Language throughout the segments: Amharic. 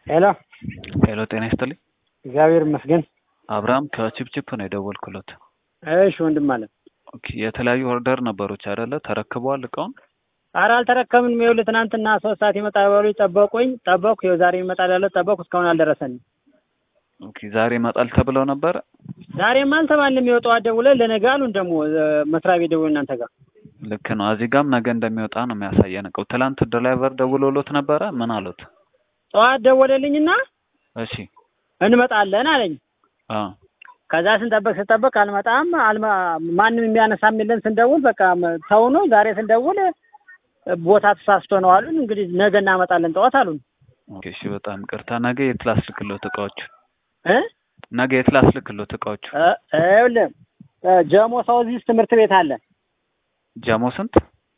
ሄሎ ሄሎ ጤና ይስጥልኝ። እግዚአብሔር ይመስገን። አብርሃም ከቺፕቺፕ ነው የደወልኩለት። እሺ ወንድም አለ። ኦኬ የተለያዩ ኦርደር ነበሮች አይደለ? ተረክበዋል እቃውን? ኧረ አልተረከብንም። ይኸውልህ ትናንትና ሶስት ሰዓት ይመጣል ብለው ጠበቁኝ፣ ጠበቅኩ። ይኸው ዛሬ ይመጣል ያለው ጠበቅኩ፣ እስካሁን አልደረሰንም። ኦኬ ዛሬ ይመጣል ተብለው ነበረ? ዛሬም አልተባልንም። ይኸው ጠዋት ደውለን ለነገ አሉን። ደግሞ መስሪያ ቤት ደውለን እናንተ ጋር ልክ ነው። እዚህ ጋም ነገ እንደሚወጣ ነው የሚያሳየን እቃው። ትላንት ድራይቨር ደውሎሎት ነበረ? ምን አሉት? ጠዋት ደወለልኝና እሺ እንመጣለን አለኝ። አ ከዛ ስንጠብቅ ስንጠብቅ አልመጣም አልመ- ማንም የሚያነሳም የለን ስንደውል በቃ ተው ነው። ዛሬ ስንደውል ቦታ ተሳስቶ ነው አሉን። እንግዲህ ነገ እናመጣለን ጠዋት አሉን ኦኬ እሺ፣ በጣም ቅርታ። ነገ የት ላስልክሎት እቃዎቹ? እ ነገ የት ላስልክሎት እቃዎቹ? እ ይኸውልህ እ ጀሞ ሳውዚስ ትምህርት ቤት አለ። ጀሞ ስንት?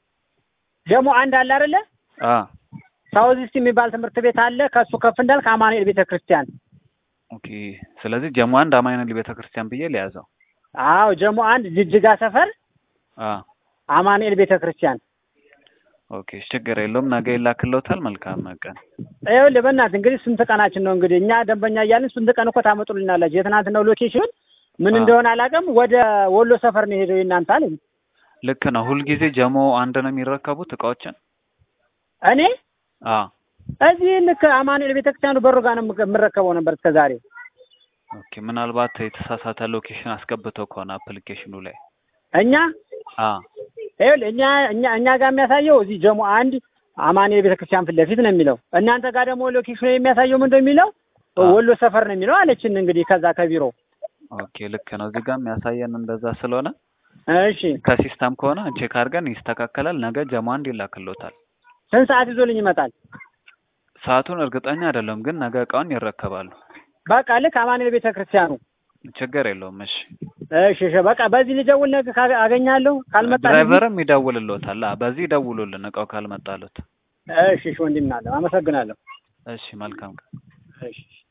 ጀሞ አንድ አለ አይደለ? አ ሳውዚስት የሚባል ትምህርት ቤት አለ። ከሱ ከፍ እንዳልክ አማኑኤል ቤተ ክርስቲያን። ኦኬ። ስለዚህ ጀሞ አንድ አማኑኤል ቤተ ክርስቲያን ብዬ ሊያዘው። አዎ ጀሞ አንድ ጅጅጋ ሰፈር አ አማኑኤል ቤተ ክርስቲያን። ኦኬ እሺ፣ ችግር የለውም። ነገ ይላክሎታል። መልካም ቀን። ይኸውልህ በእናትህ እንግዲህ ስንት ቀናችን ነው እንግዲህ እኛ ደንበኛ እያልን ስንት ቀን እኮ ታመጡልናላችሁ። የትናንትናው ሎኬሽን ምን አ እንደሆነ አላውቅም። ወደ ወሎ ሰፈር ነው የሄደው የእናንተ አለኝ። ልክ ነው። ሁልጊዜ ጀሞ አንድ ነው የሚረከቡት እቃዎችን? እኔ አ እዚህ ልክ አማኑኤል ቤተክርስቲያኑ በሩ ጋር ነው የምከ- የምረከበው ነበር እስከ ዛሬ። ኦኬ። ምናልባት የተሳሳተ ሎኬሽን አስገብተው ከሆነ አፕሊኬሽኑ ላይ እኛ አ ይኸውልህ እኛ እኛ እኛ ጋር የሚያሳየው እዚህ ጀሞ አንድ አማኑኤል ቤተክርስቲያን ፊት ለፊት ነው የሚለው። እናንተ ጋር ደግሞ ሎኬሽኑ የሚያሳየው ምንድን ነው የሚለው አ ወሎ ሰፈር ነው የሚለው አለችን። እንግዲህ ከዛ ከቢሮ ኦኬ ልክ ነው። እዚህ ጋር የሚያሳየን እንደዛ ስለሆነ እሺ ከሲስተም ከሆነ ቼክ አድርገን ይስተካከላል። ነገ ጀሞ አንድ ይላክሎታል። ስንት ሰዓት ይዞልኝ ይመጣል? ሰዓቱን እርግጠኛ አይደለም፣ ግን ነገ እቃውን ይረከባሉ። በቃ ልክ አማኑኤል ቤተክርስቲያኑ ችግር የለውም። እሺ እሺ እሺ በቃ በዚህ ልደውል ነገ ካ- አገኛለሁ ካልመጣ ድራይቨርም ይደውልሎታል። አ በዚህ ይደውሉልን እቃው ካልመጣሉት። እሺ እሺ ወንድም አለ አመሰግናለሁ። እሺ መልካም ቀን። እሺ